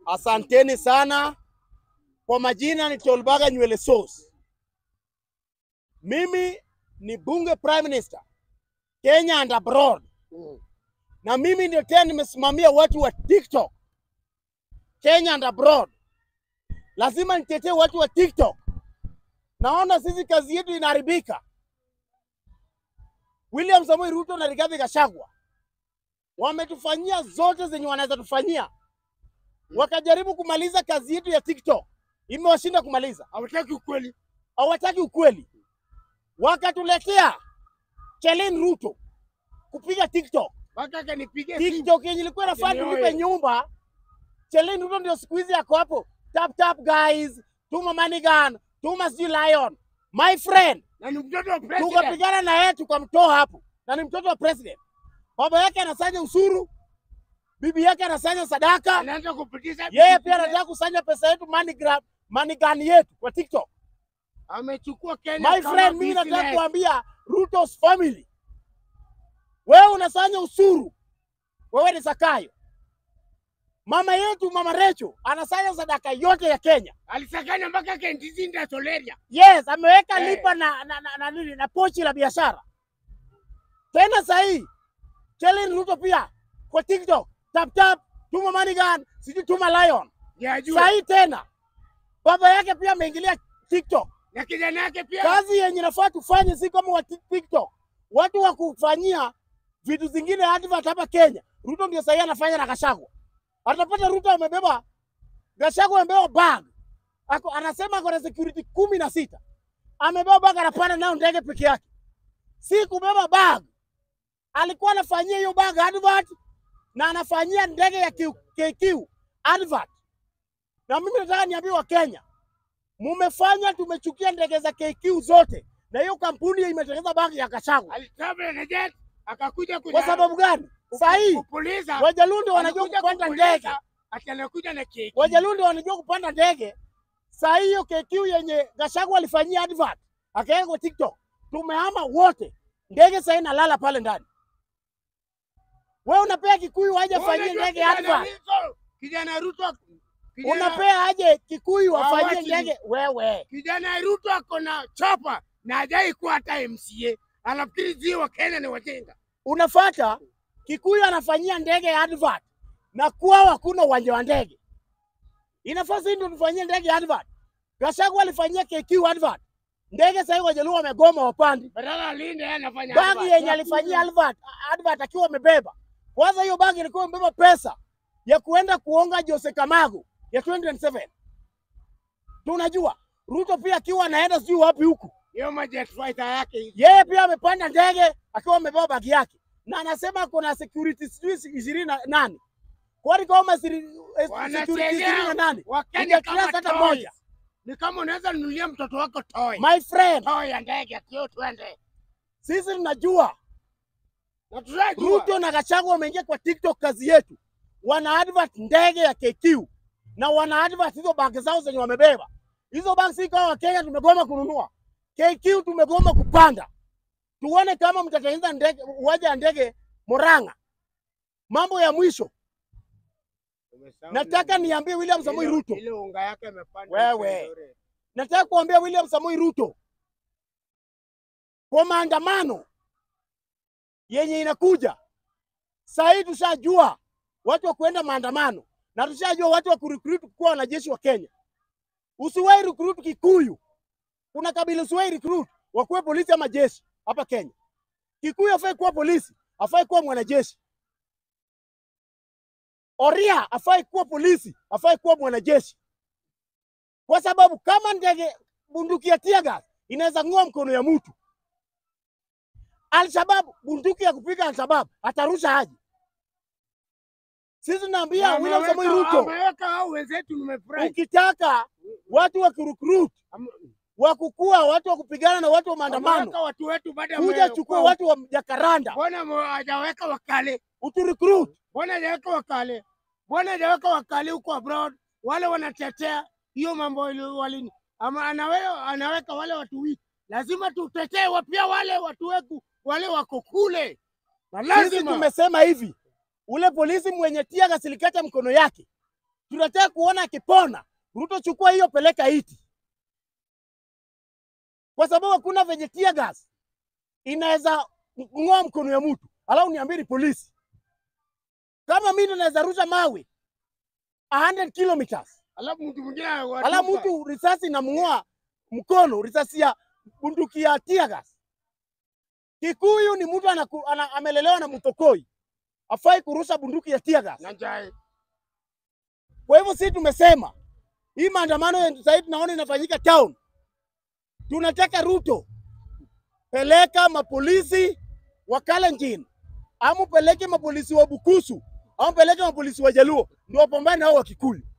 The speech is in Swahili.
Asanteni sana. Kwa majina ni Tolbaga Nywele Sauce. Mimi ni bunge prime minister Kenya and abroad, na mimi ndio tena nimesimamia watu wa TikTok Kenya and abroad. Lazima nitetee watu wa TikTok. Naona sisi kazi yetu inaharibika. William Samoei Ruto na Rigathi Gachagua wametufanyia zote zenye wanaweza tufanyia, wakajaribu kumaliza kazi yetu ya TikTok, imewashinda kumaliza. Hawataki ukweli. Hawataki ukweli, wakatuletea Chelen Ruto kupiga TikTok. Mpaka akanipigia simu. TikTok yenye ilikuwa inafaa Yenyewe. tulipe nyumba. Chelen Ruto ndio siku hizi yako hapo, tap tap guys, tuma Manigan, tuma sijui Lion. My friend, Na ni mtoto wa president. tukapigana na yeye tukamtoa hapo, na ni mtoto wa president. Baba yake anasanya usuru, bibi yake anasanya sadaka, Anaanza kupitisha. yeye pia anataka kusanya pesa yetu MoneyGram, MoneyGan yetu kwa TikTok. Amechukua Kenya My kama friend, mimi nataka business. kuambia Ruto's family, wewe unasanya usuru, wewe ni Sakayo. Mama yetu mama Recho anasanya sadaka yote ya Kenya. Alisakanya mpaka Kentizinda Soleria. Yes, ameweka Eh. lipa na, na, na, na, nini na pochi la biashara. Tena sahii Chelen Ruto pia kwa TikTok tap tap, tuma MoneyGan, sijui tuma Lion. Yajua. Sahii tena baba yake pia ameingilia TikTok. Na kijana yake pia. Kazi yenye nafaa tufanye si kama wa Tik- TikTok, watu wa kufanyia vitu zingine advert hapa Kenya. Ruto ndio sahii anafanya na Gachagua. Atapata Ruto amebeba Gachagua amebeba bag ako, anasema ako na security kumi na sita amebeba bag, anapanda nayo ndege peke yake, si kubeba bag. Alikuwa anafanyia hiyo bag advert na anafanyia ndege ya Q- KQ advert. Na mimi nataka niambie wa Kenya, mumefanya tumechukia ndege za KQ zote, na hiyo kampuni imetengeneza bag ya Gachagua. Alitravel na jet akakuja Kwa sababu gani? Sahii kupuliza. Wajalundi wanajua Anakuja kupanda kupuliza, ndege, Ati anakuja na keki. Wajalundi wanajua kupanda ndege. Saa hiyo KQ yenye Gachagua alifanyia advert akaweka kwa TikTok, tumehama wote, ndege sahii nalala pale ndani. Wewe unapea Kikuyu aje afanyie Unajua ndege kijana advert, Ruto- Kijana Ruto. kijana- unapea aje Kikuyu Wa afanyie wachi. ndege? Wewe Kijana Ruto ako na chopa na hajai kuwa hata MCA. Anafikiri zi wa Kenya ni wajinga. unafata Kikuyu anafanyia ndege advert na kwao hakuna uwanja wa ndege. Inafaa sisi ndio tufanyie ndege advert. Gachagua alifanyia KQ advert, ndege sahii Wajaluo wamegoma wapandi Badala alinde yeye anafanya bagi advert. yenye alifanyia advert, advert akiwa amebeba. Kwanza hiyo bagi ilikuwa imebeba pesa ya kuenda kuonga Jose Kamago ya 2027. Tunajua Ruto pia akiwa anaenda sijui wapi huku, Hiyo majet fighter yake hivi. yeye pia amepanda ndege akiwa amebeba bagi yake, na anasema kuna security sijui ishirini na nane kwani kama siri- eh, security ishirini na nane Wakenya Hujatrust kama hata toys. moja. Ni kama unaweza nunulia mtoto wako toy. My friend, Toy ya ndege akio twende. sisi tunajua Na tunajua. Ruto na Gachagua wameingia kwa TikTok, kazi yetu wana advert ndege ya KQ na wana advert hizo bag zao zenye wamebeba. Hizo bag si kama Wakenya tumegoma kununua, KQ tumegoma kupanda. Tuone kama mtatengeneza ndege uwanja wa ndege Murang'a. Mambo ya mwisho, Umesahau nataka nini? niambie William Samoei Ile- Ruto, Ile unga yake imepanda. Wewe. vizuri. nataka kuambia William Samoei Ruto kwa maandamano yenye inakuja saa hii, tushajua watu wa kuenda maandamano na tushajua watu wa kurecruit kuwa wanajeshi wa Kenya. Usiwahi recruit Kikuyu, kuna kabila usiwahi recruit wakuwe polisi ama jeshi hapa Kenya. Kikuyu afai kuwa polisi, afai kuwa mwanajeshi. Oria afai kuwa polisi, afai kuwa mwanajeshi kwa sababu kama ndege bunduki ya tear gas inaweza ng'oa mkono ya mtu, Alshabab bunduki ya kupiga Alshabab atarusha aje? Sisi tunaambia Na William ameweka- Samoei Ruto, Ameweka hao wenzetu nimefurahi. ukitaka watu wa kurecruit Am- wa kukua watu wa kupigana na watu wa maandamano, Ameweka watu wetu baada kuja chukua watu wa Jakaranda Mbona mo- hajaweka wakale? uturecruit. Mbona hajaweka wakale? Mbona hajaweka wakale huko abroad? Wale wanatetea hiyo mambo ili- walini ama anawe, anaweka wale watu wiki. Lazima tutetee wa- pia wale watu wetu wale wako kule, na Sisi lazima tumesema hivi, ule polisi mwenye tear gas ilikata mkono yake tunataka kuona akipona. Ruto, chukua hiyo, peleka iti, kwa sababu hakuna venye tear gas inaweza ng'oa mkono ya mtu, alafu niambie ni polisi. Kama mimi naweza rusha mawe 100 kilometers, Alafu mtu mwingine alafu anawatupa. mtu risasi inamng'oa mkono, risasi ya bunduki ya tear gas. Kikuyu ni mtu anaku, ana, amelelewa na mtokoi, afai kurusha bunduki ya tear gas. na njai. Kwa hivyo sisi tumesema hii maandamano ya sasa tunaona inafanyika town, tunataka Ruto peleka mapolisi wa Kalenjin, ama peleke mapolisi wa Bukusu, ama peleke mapolisi wa Jaluo ndio wapambane nao wa Kikuyu.